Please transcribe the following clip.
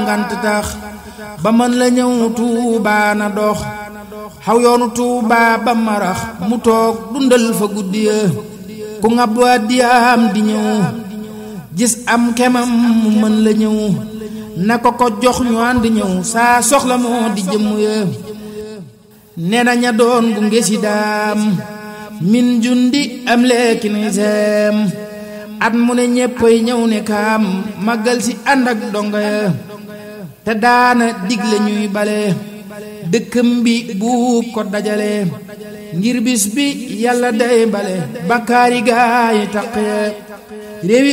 ngant tax ba mën la ñëw tuubaa na dox xaw yoonu tuubaa ba marax mu toog dundal fa guddi ya ku ngab waa diyaam di ñëw gis am kemam mu mën la ñëw na ko ko jox ñu ànd ñëw saa soxla moo di jëmm ya nee na ña doon gu ngesi daam min jundi am leeki ni seem at mu ne ñéppay ñëw ne kaam màggal si ànd ak donga ya te daana digle ñuy bale dëkkam bi buub ko dajale ngir bis bi yàlla day bale bakkaari gaay taq ya réewi